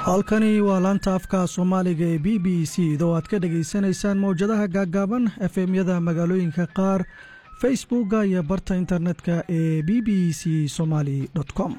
halkani waa laanta afka soomaaliga ee b b c doo aad ka dhegaysanaysaan mawjadaha gaaggaaban efemyada magaalooyinka qaar facebookga iyo barta internetka ee b b c somaali com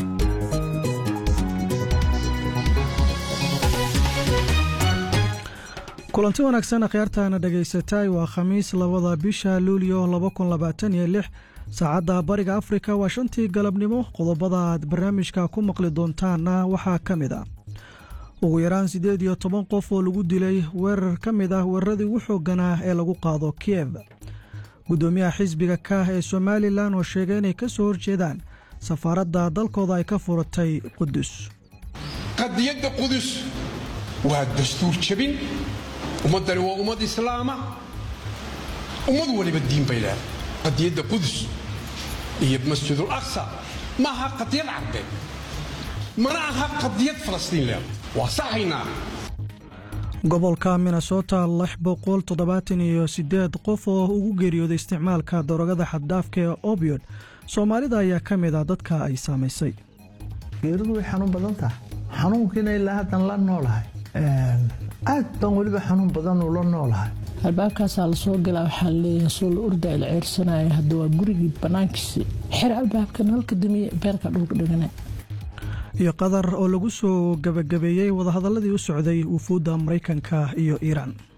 kulanti wanaagsan akhyaartaana dhegaysatay waa khamiis labada bisha luulyo saacadda bariga afrika waa shantii galabnimo qodobada aad barnaamijka ku maqli doontaanna waxaa ka mid a ugu yaraan siddeed iyo toban qof oo lagu dilay weerar ka mid ah weeraradii ugu xoogganaa ee lagu qaado kiev guddoomiyaha xisbiga kaah ee somalilan oo sheegay inay ka soo horjeedaan safaaradda dalkooda ay ka furatay qudus qadiyadda qudus waa dastuur jabin ummaddani waa ummad islaama ummad waliba diin bay leedahay qadiyadda qudus iyo masjidul aqsa ma aha qadiyad carbeed mana aha qadiyad falastiin leedahay waa saxaynaa gobolka minnesota lix boqol toddobaatan iyo siddeed qof oo ugu geeriyooday isticmaalka darogada xaddhaafka ee obiod soomaalida ayaa ka mid ah dadka ay saamaysay geeridu way xanuun badan tahay xanuunkiina ilaa haddan la noolahay aad baan weliba xanuun badan ula noolahay albaabkaasaa lasoo galaa waxaa leeyahay suul urda il ceyrsanaya hadda waa gurigii bannaankiisii xer albaabka nalka damiye beerka dhulka dhigana iyo qatar oo lagu soo gebagabeeyey wadahadalladii u socday wufuudda maraykanka iyo iiraan